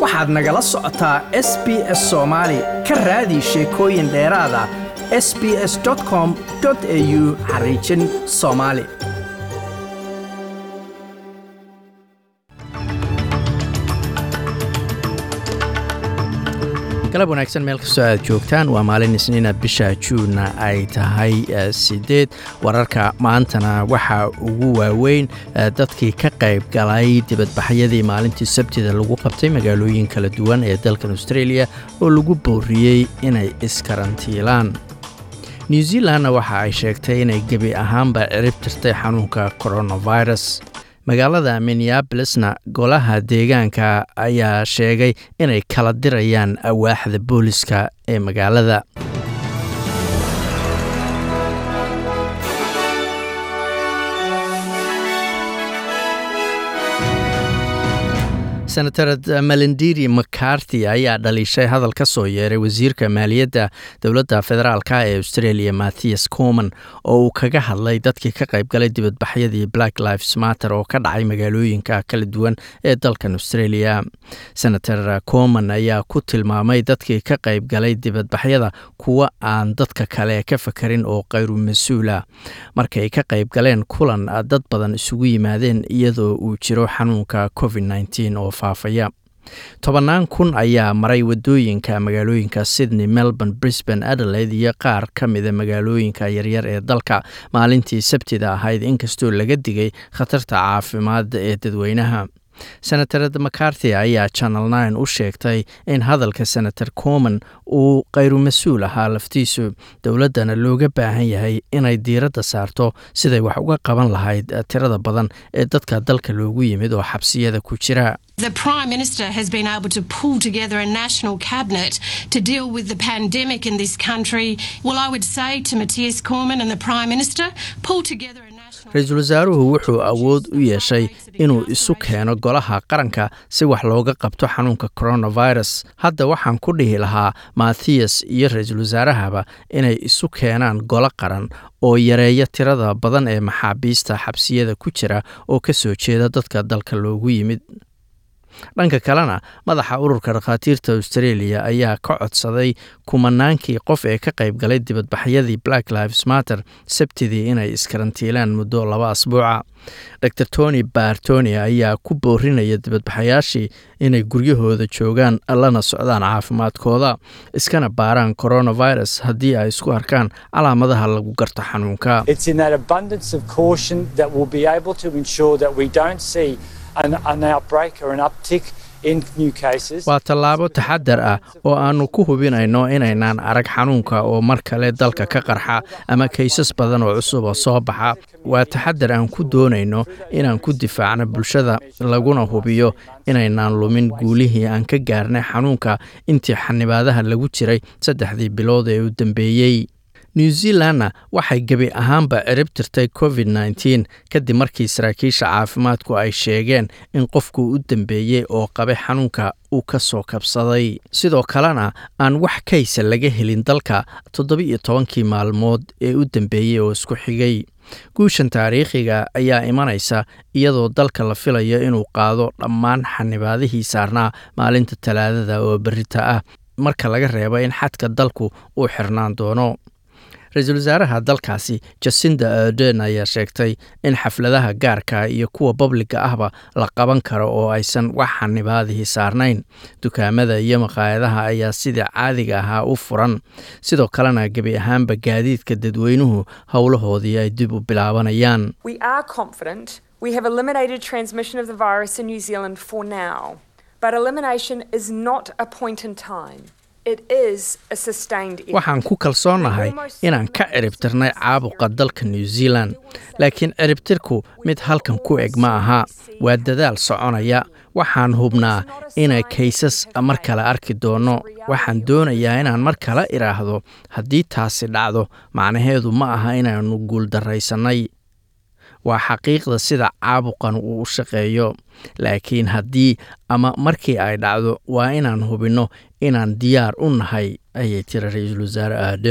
waxaad nagala socotaa s b s soomaali ka raadi sheekooyin dheeraada s b s com au xariijin soomaali galab wanaagsan meel kastoo aad joogtaan waa maalin isniina bisha juunna ay tahay sideed wararka maantana waxaa ugu waaweyn dadkii ka qayb galay dibadbaxyadii maalintii sabtida lagu qabtay magaalooyin kala duwan ee dalkan australia oo lagu booriyey inay iskarantiilaan new zealandna waxa ay sheegtay inay gebi ahaanba cirib tirtay xanuunka coronavirus magaalada minneabolesna golaha deegaanka ayaa sheegay inay kala dirayaan awaaxda booliska ee magaalada senatarad melendiri macarthy ayaa dhaliishay hadal ka soo yeeray wasiirka maaliyadda dowladda federaalk ee australia mathias coman oo uu kaga hadlay dadkii ka qaybgalay dibadbaxyadii black lives matter oo ka dhacay magaalooyinka kala duwan ee dalkan australia senator coman ayaa ku tilmaamay dadkii ka qaybgalay dibadbaxyada kuwa aan dadka kale ka fakarin oo khayru mas-uula markay ka qaybgaleen kulan dad badan isugu yimaadeen iyadoo uu jiro xanuunka covid oo faafaya tobannaan kun ayaa maray wadooyinka magaalooyinka sydney melbourne brisbane adelaide iyo qaar ka mida magaalooyinka yaryar ee dalka maalintii sabtida ahayd inkastoo laga digay khatarta caafimaad ee dadweynaha senatarad macarthy ayaa channel nine u sheegtay in hadalka senator coman uu khayru mas-uul ahaa laftiisu dowladdana looga baahan yahay inay diiradda saarto siday wax uga qaban lahayd tirada badan ee dadka dalka loogu yimid oo xabsiyada ku jira The Prime Minister has been able to pull together a national cabinet to deal with the pandemic in this country. Well, I would say to Matthias Cormann and the Prime Minister, pull together a national ra-iisul wasaaruhu wuxuu awood u yeeshay inuu isu keeno golaha qaranka si wax looga qabto xanuunka coronavirus hadda waxaan ku dhihi lahaa mathias iyo ra-iisul wasaarahaba inay isu keenaan golo qaran oo yareeya tirada badan ee maxaabiista xabsiyada ku jira oo ka soo jeeda dadka dalka loogu yimid dhanka kalena madaxa ururka dhakhaatiirta australia ayaa ka codsaday kumanaankii qof ee ka qayb galay dibadbaxyadii black lives matter sabtidii inay iskarantiilaan muddo laba asbuuca dor tony bartoni ayaa ku boorinaya dibadbaxayaashii inay guryahooda joogaan lana socdaan caafimaadkooda iskana baaraan coronavirus haddii ay isku arkaan calaamadaha lagu garto xanuunka waa tallaabo taxadar ah oo aannu ku hubinayno inaynaan arag xanuunka oo mar kale dalka ka qarxa ama kaysas badan oo cusub oo soo baxa waa taxadar aan ku doonayno inaan ku difaacno bulshada laguna hubiyo inaynaan lumin guulihii aan ka gaarnay xanuunka intii xanibaadaha lagu jiray saddexdii bilood ee u dambeeyey new zealandna waxay gebi ahaanba cirib tirtay covid nteen kadib markii saraakiisha caafimaadku ay sheegeen in qofku u dambeeyey oo qabay xanuunka uu ka soo kabsaday sidoo kalena aan wax kaysa laga helin dalka toddoba-iyo tobankii maalmood ee u dambeeyey oo isku xigay guushan taariikhiga ayaa imanaysa iyadoo dalka la filayo inuu qaado dhammaan xanibaadihii saarnaa maalinta talaadada oo berita ah marka laga reebo in xadka dalku uu xirnaan doono ra-iisul wasaaraha dalkaasi jasinda arden ayaa sheegtay in xafladaha gaarka iyo kuwa babliga ahba la qaban karo oo aysan wax xanibaadihii saarnayn dukaamada iyo maqaayadaha ayaa sidii caadiga ahaa u furan sidoo kalena gebi ahaanba gaadiidka dadweynuhu howlahoodii ay dib u bilaabanayaan waxaan ku kalsoonahay inaan ka ciribtirnay caabuqa dalka new zealand laakiin ciribtirku mid halkan ku eg ma aha waa dadaal soconaya waxaan hubnaa inay kaysas mar kale arki doonno waxaan doonayaa inaan mar kale idhaahdo haddii taasi dhacdo macnaheedu ma aha inaannu guuldarraysannay waa xaqiiqda sida caabuqan uu u shaqeeyo laakiin haddii ama markii ay dhacdo waa inaan hubinno inaan diyaar u nahay ayay tiri ra-iisul wasaare aadeen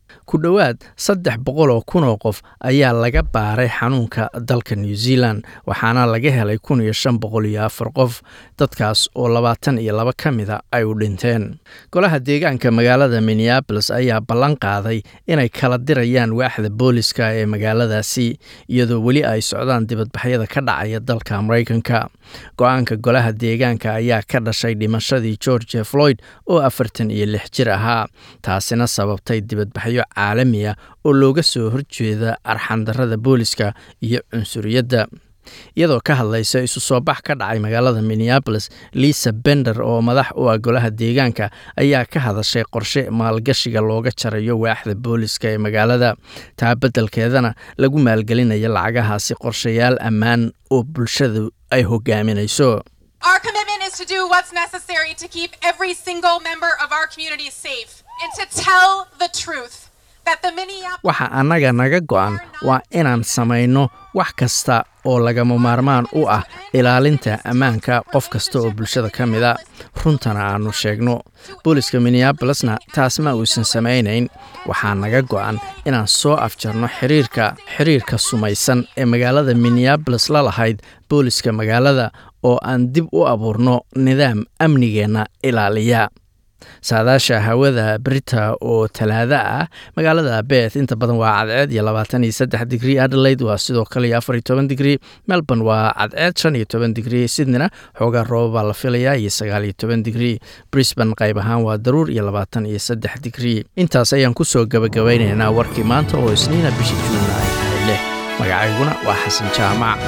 ku dhowaad saddex boqol oo kun oo qof ayaa laga baaray xanuunka dalka new zealand waxaana laga helay kun iyo shan boqol iyo afar qof dadkaas oo labaatan iyo laba ka mida ay u dhinteen golaha deegaanka magaalada minneabolis ayaa ballan qaaday inay kala dirayaan waaxda booliska ee magaaladaasi iyadoo weli ay socdaan dibadbaxyada ka dhacaya dalka maraykanka go-aanka golaha deegaanka ayaa ka dhashay dhimashadii george floyd oo afartan iyo lix jir ahaa taasina sababtay dibadbaxyo caalami ah oo looga soo horjeeda arxandarada booliska iyo cunsuriyadda iyadoo ka hadlaysa isu soo bax ka dhacay magaalada minneabolis lisa bender oo madax u ah golaha deegaanka ayaa ka hadashay qorshe maalgashiga looga jarayo waaxda booliska ee magaalada taa beddelkeedana lagu maalgelinayo lacagahaasi qorshayaal ammaan oo bulshadu ay hogaaminayso Our commitment is to do what's necessary to keep every single member of our community safe and to tell the truth that the Minneapolis waxa annaga naga go'an waa inaan samayno wax kasta oo lagama maarmaan u ah ilaalinta ammaanka qof kasta oo bulshada ka mida runtana aannu sheegno booliska minneabolesna taas ma uusan samaynayn waxaa naga go'an inaan soo afjarno xiriirka xiriirka sumaysan ee magaalada minneabolis la lahayd booliska magaalada oo aan dib u abuurno nidaam amnigeenna ilaaliya saadaasha hawada brita oo talaada ah magaalada beth inta badan waa cadceed iyo labaatan iyo saddex digrii adelaide waa sidoo kale iyo afar iyo toban digrii melbourne waa cadceed shan iyo toban digrii sydneyna xoogaa roobabaa la filayaa iyo sagaal iyo toban digrii brisbane qayb ahaan waa daruur iyo labaatan iyo saddex digrii intaas ayaan kusoo gabagabaynaynaa warkii maanta oo isniina bisha juunna ay tahay leh magacayguna waa xasan jaamac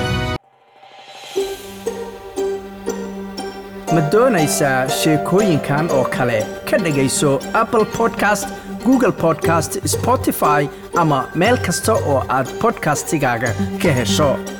ma doonaysaa sheekooyinkan oo kale ka dhegayso apple podcast google podcast spotify ama meel kasta oo aad bodkastigaaga ka hesho